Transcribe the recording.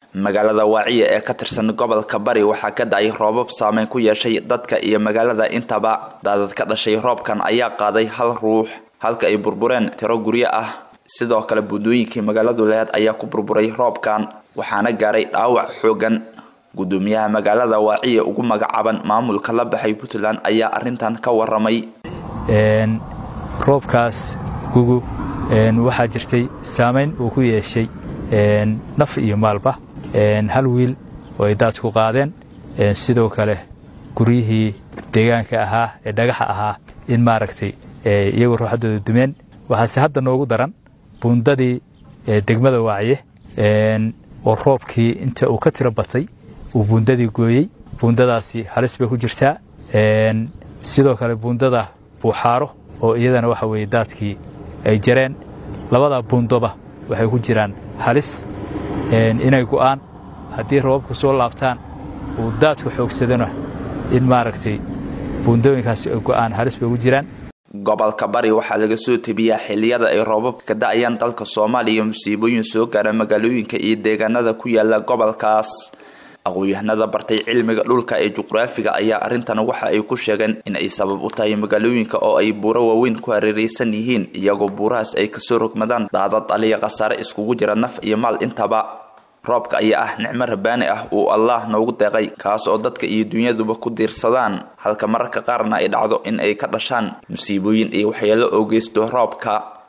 magaalada waaciya ee ka tirsan gobolka bari waxaa ka da-ay roobab saameyn ku yeeshay dadka iyo magaalada intaba daadad ka dhashay roobkan ayaa qaaday hal ruux halka ay burbureen tiro guryo ah sidoo kale buundooyinkii magaaladu laheed ayaa ku burburay roobkan waxaana gaaray dhaawac xoogan gudoomiyaha magaalada waaciya ugu magacaaban maamulka la baxay puntland ayaa arintan ka waramay roobkaas gugu waxaa jirtay saamayn uu ku yeeshay naf iyo maalba hal wiil oo ay daadku qaadeen sidoo kale guryihii deegaanka ahaa ee dhagaxa ahaa in maaragtay iyagoo ruuxaddooda dumeen waxaase hadda noogu daran buundadii degmada waaciye oo roobkii inta uu ka tiro batay uu buundadii gooyey buundadaasi halis bay ku jirtaa sidoo kale buundada buuxaaro oo iyadana waxa weeye daadkii ay jareen labada buundoba waxay ku jiraan halis inay go'aan haddii rababku soo laabtaan uu daadku xoogsadana in maaragtay buundooyinkaasi ay go'aan halis bay ugu jiraan gobolka bari waxaa laga soo tebiyaa xiliyada ay roobabka ka da-ayaan dalka soomaaliya musiibooyin soo gaara magaalooyinka iyo deegaanada ku yaala gobolkaas aqoon-yahanada bartay cilmiga dhulka ee juqraafiga ayaa arrintan waxa ay ku sheegeen in ay sabab u tahay magaalooyinka oo ay buuro waaweyn ku hareeraysan yihiin iyagoo buurahaas ay kasoo rogmadaan daadad aliya khasaare iskugu jira naf iyo maal intaba roobka ayaa ah nicmo rabaani ah uu allah noogu deeqay kaas oo dadka iyo dunyaduba ku diirsadaan halka mararka qaarna ay dhacdo in ay ka dhashaan musiibooyin iyo waxyeelo oo geysto roobka